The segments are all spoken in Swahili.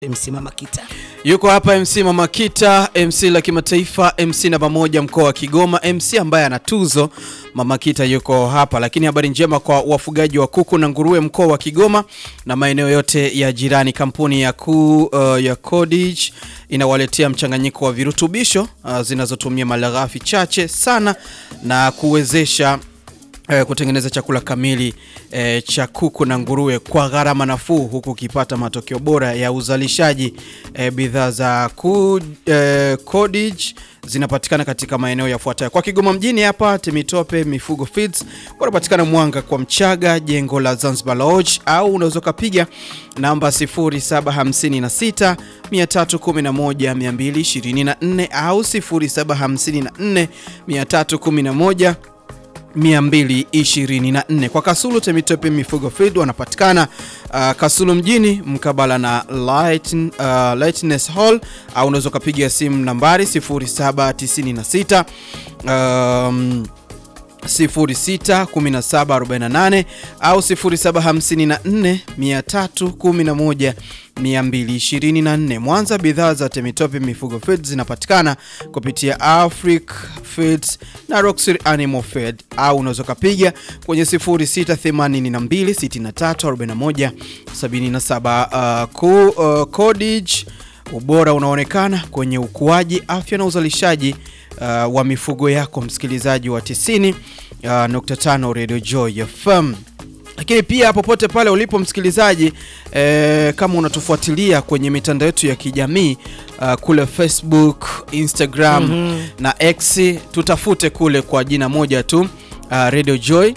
MC Mama Kita. Yuko hapa MC Mama Kita, MC la kimataifa, MC namba moja mkoa wa Kigoma, MC ambaye ana tuzo. Mama Kita yuko hapa, lakini habari njema kwa wafugaji wa kuku na nguruwe mkoa wa Kigoma na maeneo yote ya jirani. Kampuni ya ku, uh, ya Codage inawaletea mchanganyiko wa virutubisho uh, zinazotumia malighafi chache sana na kuwezesha eh, kutengeneza chakula kamili eh, cha kuku na nguruwe kwa gharama nafuu huku ukipata matokeo bora ya uzalishaji. Eh, bidhaa za ku, eh, Codage zinapatikana katika maeneo yafuatayo kwa Kigoma mjini hapa Temitope Mifugo Feeds, wanapatikana Mwanga kwa Mchaga, jengo la Zanzibar Lodge, au unaweza ukapiga namba 0756 311 224 au 0754 311 224 kwa Kasulu Temitope Mifugo Feed wanapatikana uh, Kasulu mjini mkabala na Light, uh, Lightness Hall au unaweza ukapiga simu nambari 0796 um, 061748 au 0754 311 224. Mwanza, bidhaa za Temitope Mifugo Feed zinapatikana kupitia Afric Feeds na Roxy Animal Feed au unaweza ukapiga kwenye 0682634177. Uh, ku, uh, Codage, ubora unaonekana kwenye ukuaji, afya na uzalishaji uh, wa mifugo yako, msikilizaji wa 90.5 uh, Radio Joy FM lakini pia popote pale ulipo msikilizaji eh, kama unatufuatilia kwenye mitandao yetu ya kijamii uh, kule Facebook, Instagram mm -hmm. na X, tutafute kule kwa jina moja tu uh, Radio Joy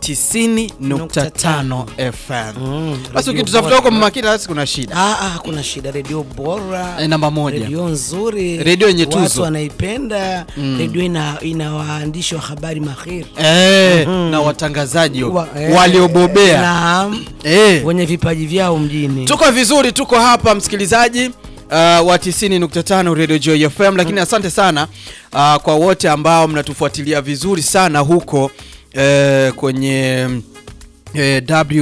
90.5 FM. Mm, Basi radio ukitutafuta bora. huko Mama Kita basi kuna shida. Ah, ah, kuna shida. Redio bora, Eh, namba moja. redio nzuri, Redio yenye watu tuzo. wanaipenda redio, ina, ina waandishi wa habari mahiri Eh, na watangazaji Wa- eh, waliobobea. naam, Eh. wenye vipaji vyao mjini. Tuko vizuri, tuko hapa msikilizaji uh, wa 90.5 Radio Joy FM, lakini asante sana uh, kwa wote ambao mnatufuatilia vizuri sana huko uh, kwenye eh,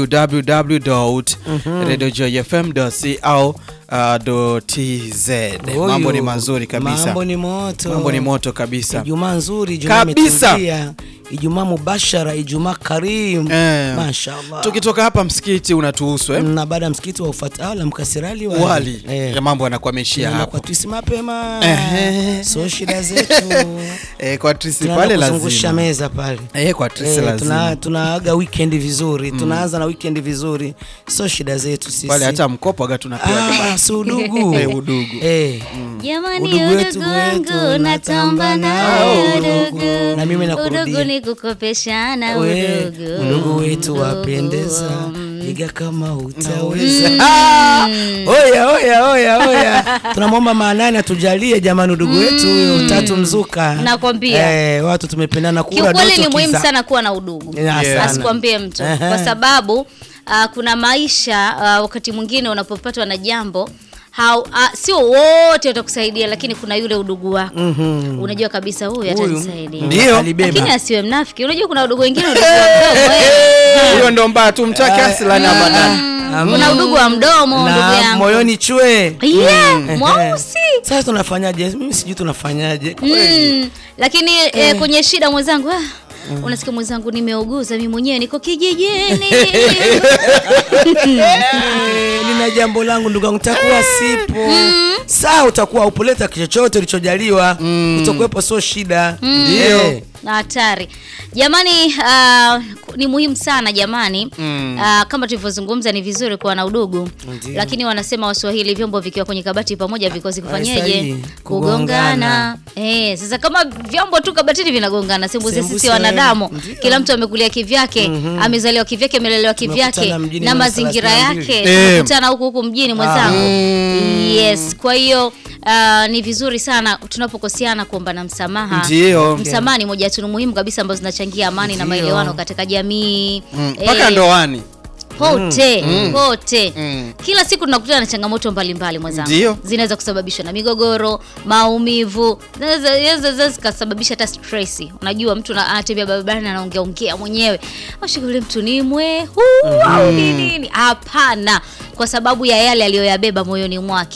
www.radiojoyfm.co.tz. Mambo ni Huyu, mazuri kabisa, Mambo ni moto. mambo ni moto kabisa. Ijumaa nzuri, Ijumaa Kabisa. imetulia. Ijumaa mubashara, Ijumaa karim. Eh, Mashaallah. Tukitoka hapa msikiti unatuhusu eh? na baada ya msikiti wa ufatala mkasirali wali, wali Eh. ya mambo yanakuwa ameishia Tunaenda hapo kwa twisi mapema Ehe. so shida zetu eh, kwa trisi tunaenda pale kuzungusha lazima meza pale eh, kwa trisi Eh, lazima tuna, tunaaga weekend vizuri tunaanza na weekend vizuri so shida zetu sisi pale hata mkopo aga tunapewa ah, si udugu Eh, udugu. eh. Jamani, Udugu udugu wetu, wangu wetu, natamba natamba nao nao udugu. udugu. Na mimi nakurudia. Udugu ni kukopeshana We, udugu. udugu wetu Udugu. wapendeza iga kama utaweza Ah, oya oya oya oya tunamwomba maanani atujalie jamani udugu wetu huyo tatu mzuka Nakwambia. eh, watu tumependana kura Kiukweli doto ni muhimu kiza. sana kuwa na udugu, Ya, sana. asikwambie mtu, Ehe. kwa sababu ah, kuna maisha ah, wakati mwingine unapopatwa na jambo hau, ah, sio wote watakusaidia, lakini kuna yule udugu wako unajua kabisa huyu Huyu, atanisaidia, Ndio. alibeba. lakini asiwe mnafiki. Unajua kuna udugu wengine udugu wa mdomo eh. huyo ndo mbaya tumtake asilani abadani Mm, kuna udugu wa mdomo ndugu na yangu moyoni chwe yeah, mweusi sasa tunafanyaje mimi sijui tunafanyaje kweli mm, lakini eh, kwenye shida mwenzangu ah, unasikia mwenzangu nimeuguza mi mwenyewe niko kijijini Eh, nina jambo langu ndugu yangu takuwa sipo saa utakuwa upoleta chochote ulichojaliwa utakuwepo sio shida Ndio. Na hatari jamani ah, ni muhimu sana jamani Ah, kama tulivyozungumza ni vizuri kuwa na udugu Ndio. lakini wanasema waswahili vyombo vikiwa kwenye kabati pamoja vikosi kufanyeje Haistahili. kugongana eh, sasa kama vyombo tu kabatini vinagongana sembuse Sembuse, sisi wanadamu ndio. kila mtu amekulia kivyake amezaliwa kivyake amelelewa kivyake Tumekutana mjini na mwaka mazingira 32. yake Eh. tumekutana huku huku mjini mwenzangu yes kwa hiyo ah, ni vizuri sana tunapokoseana kuombana msamaha Ndio. msamaha ni moja ya tunu muhimu kabisa ambazo zinachangia amani na Ndio. maelewano katika jamii Mm, Eh, mpaka ndoani pote pote Mm. kila siku tunakutana na changamoto mbalimbali mwenzangu Ndio. zinaweza kusababishwa na migogoro maumivu zinaweza zinaweza- zinaweza zikasababisha hata stress unajua mtu na- anatembea barabarani anaongea ongea mwenyewe ashughulie mtu ni mwe huu au ni nini hapana kwa sababu ya yale aliyoyabeba moyoni mwake